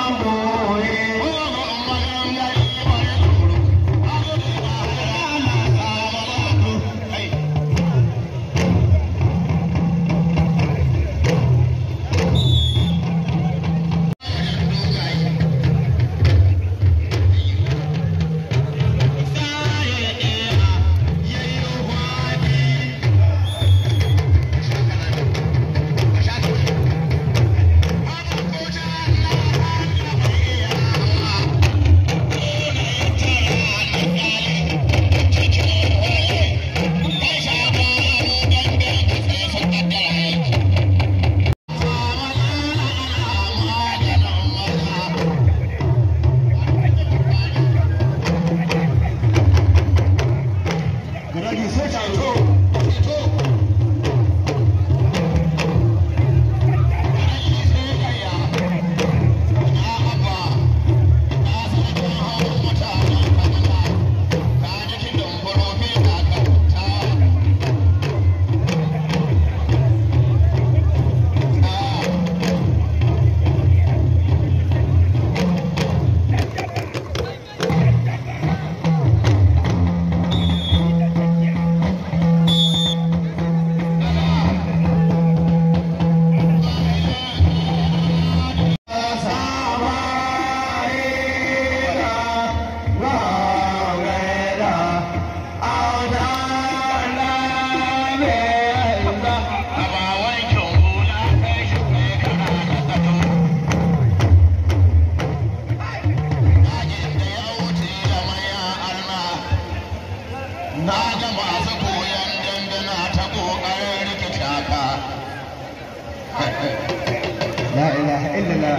la ilaha illallah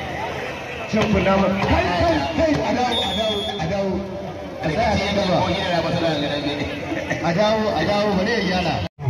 shan kuna ma kai kai kai a dawo a dawo a dawo a tsaya nan gaba a dawo a dawo bari ya gyara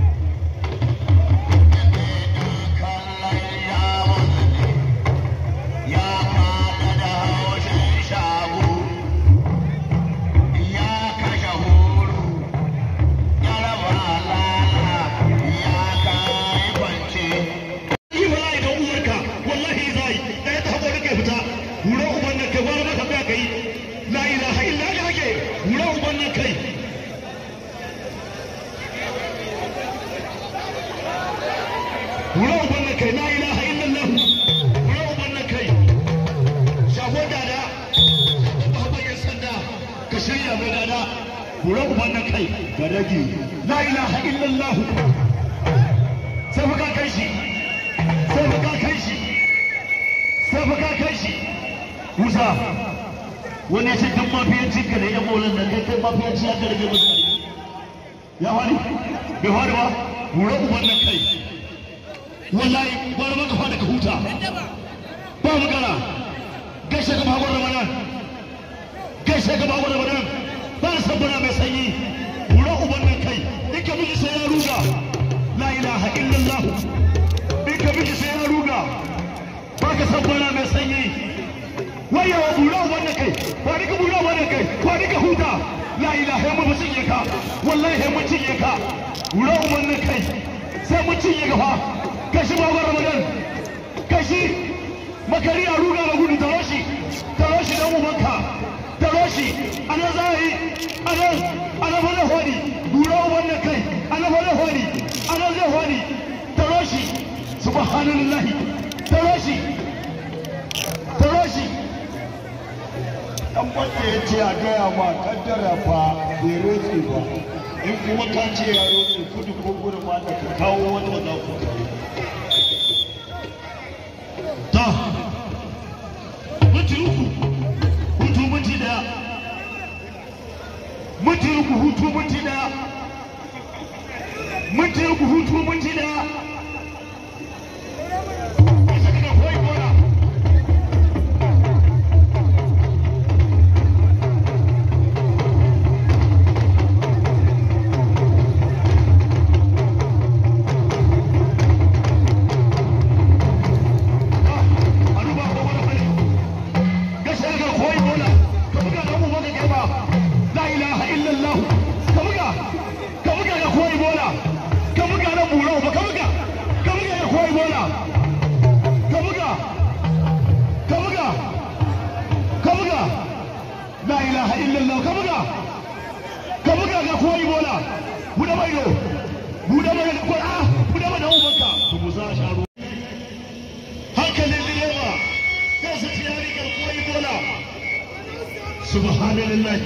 Wura ubanna kai la ilaha illallah wura ubanna kai shago dada baban yan sanda ka shirya mai dada wura ubanna kai ga dagi la ilaha illallah sai fa ka kai shi sai fa ka kai shi sai fa ka kai shi Musa wani ya ce duk mafiyanci ka da yan maulan nan kai kai mafiyanci ya ka rage mutane ya wani bai wani ba wura ubanna kai wallahi gwara maka fada ka huta ba magana gaishe ka bagon ramadan gaishe ka bagon ramadan ba na san bana mai sanyi wura uban nan kai in ka miji sai ya ruga la ilaha illallah in ka miji sai ya ruga ba ka san bana mai sanyi waya wa bura uban nan kai ba ni ka bura uban nan kai ba ni ka huta la ilaha mu cinye ka wallahi mu cinye ka wura uban nan kai sai mu cinye ka fa kashi babar ramadan kashi makari a ruga da gudu taro shi taro shi dan ubanka taro shi ana zai ana ana fara hodi dura wannan kai ana fara hodi ana zai hodi taro shi subhanallahi taro shi taro shi dan wanda ya ce a gaya ma kaddara fa bai rotse ba in kuma ka ce ya rotse kudu ko gudu ma da ka kawo wanda za ku tare ta minti uku hutu minti daya minti uku hutu minti daya minti uku hutu minti daya Isa daga koyi gora. Aruba ko wani hali. Gashi daga koyi gora. Ka buga dan uban ka girma. La ilaha illallah. Ka buga. Ka buga ga koyi bola. Ka buga na buro buɗe mai ido buɗe mai ido ko a buɗe mai da ubanka to mu za a sha ruwa hankalin direba sai su tiyari garkuwar ibola subhanallah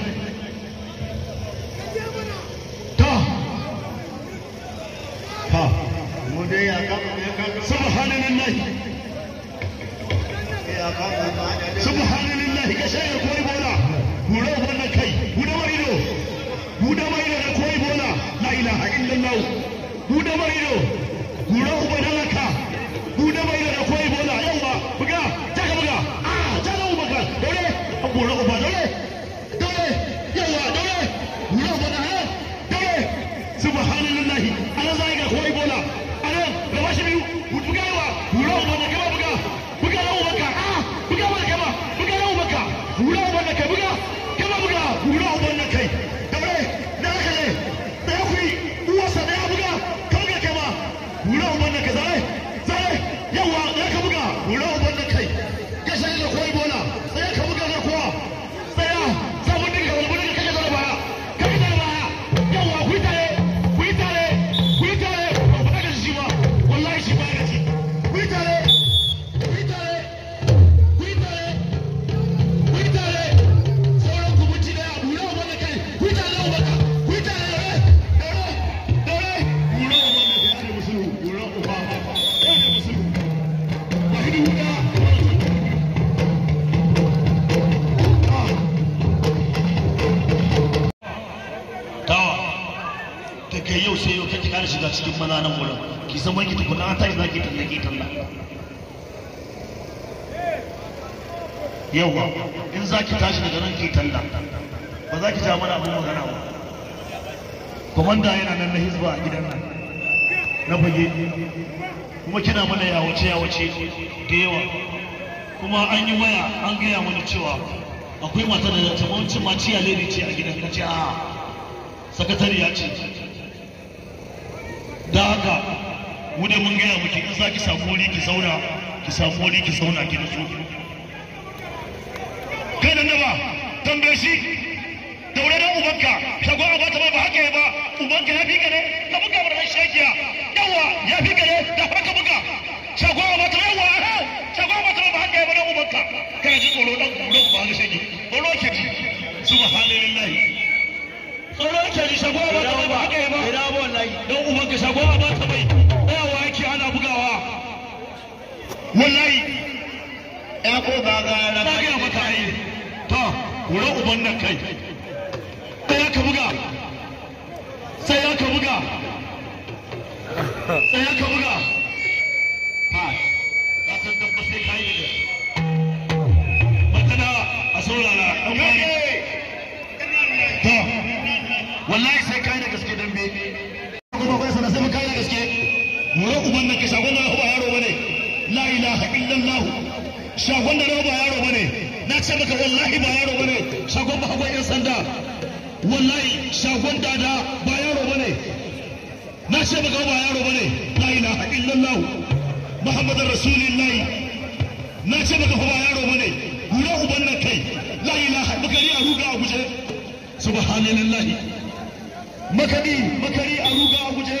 ta ta mu dai ya kama ya kama subhanallah ya kama ma da subhanallah ka shayar ko ibola gura wannan kai guda mai ido guda mai ido da ko ibola la ilaha illallah guda mai ido gura uban halaka guda mai ido da ko ibola yawa buga ta ka buga ah ta da uban ka dole gura uban dole dole yawa dole gura uban ha dole subhanallah ana zai ga ko ibola ana da washi biyu buga yawa gura uban da kama buga buga da uban ka ah buga mana kama buga da uban ka gura uban da kai buga kama buga gura uban da kai dole da haka ne da ya kuyi uwarsa da ya buga ka buga kama gura uban da kai zai zai yawa da ka buga gura uban da kai ya sai da koyi bola sai ka buga da kowa tsaya sabon dinka wani gudun kake da baya kake da baya yawa ku yi tare ku yi tare ku yi tare ba ku daga shi ba wallahi shi ba ya ci ku yi tare ku yi tare ku yi tare ku yi tare sauran ku mutu da abu na wanda kai ku yi tare wanda ku yi tare dore dore dore gura wanda kai ana musulhu gura uba ana musulhu wahidi huda dawa daga yau sai yau kake kara shiga cikin maza nan wurin ki zama ki tukuna an tashi zaki talla ki talla yawa in zaki tashi daga nan ki talla ba za ki ja mana abin magana ba komanda yana nan na hizba a gidan nan na fage kuma kina mana yawace yawace da yawa kuma an yi waya an gaya mana cewa akwai mata da ta mawanci ma ciya lady ce a gidan kace a sakatariya ce da haka mu dai mun gaya miki in za ki samu wuri ki zauna ki samu wuri ki zauna ki nutsu kai da ba tambaye shi daure da ubanka shago a bata ba haka ya ba ubanka ya fi ka ne ka buga bar nan shakiya yawa ya fi ka ne da haka buga shago a bata yawa shago a bata ba haka ya ba da ubanka kana ji tsoro dan tsoro ba ga shaki tsoro ke ji subhanallahi tsoro ke ji shago a bata ba haka ya ba ina wallahi don ubanka shago a bata bai tsayawa yake ana bugawa wallahi ya ko ba ga na gaya maka ai to wura uban nan kai sai ya ka buga sai ya ka buga sai ya ka buga ha ka san dan ba sai kai ne makana a saurara dan wani to wallahi sai kai da gaske dambe kuma bai sana sai kai da gaske wura uban nan kai shagon da ba yaro bane la ilaha illallah shagon da ba yaro bane na ce maka wallahi ba yaro bane shagon ba hagon yan sanda wallahi shagon dada ba yaro bane na ce maka ba yaro bane la ilaha illallah muhammadar rasulullahi na ce maka ba yaro bane gura uban nan kai la ilaha makari a ruga a guje subhanallahi makari makari a ruga a guje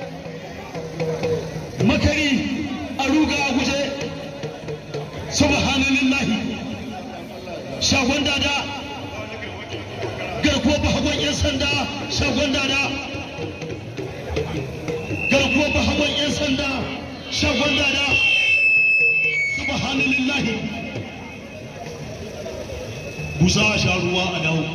makari a ruga a guje subhanallahi shagon dada garkuwar bahagon 'yan sanda shagon dada garkuwar bahagon 'yan sanda shagon dada subhanallahi busa a sha ruwa a dawo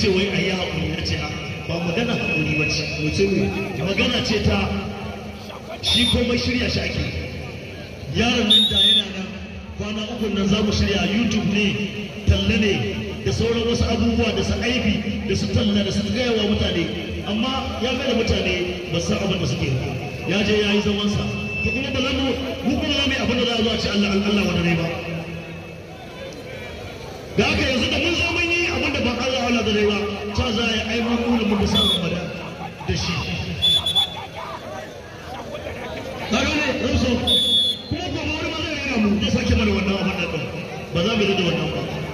ce wai a yi haƙuri ya ce ba magana haƙuri ba ce magana ce ta shi komai shirya shi ake yaron nan da yana nan kwana uku nan za mu shirya youtube ne talle ne da sauran wasu abubuwa da su aibi da su talla da su gaya wa mutane amma ya mai da mutane ba san abin da suke ya je ya yi zamansa to kuma ba za mu mu kuma za mu yi abin da za a zo a ce Allah Allah wani ne ba da haka yanzu da mun zo mun yi abin da ba Allah Allah da ne ba ta za a yi ai mun nuna mun da sa Ramadan da shi Kaga ne Ruso kuma gobe wani ma zai rera mu zai sake mana wannan abin da ba za mu yi da wannan ba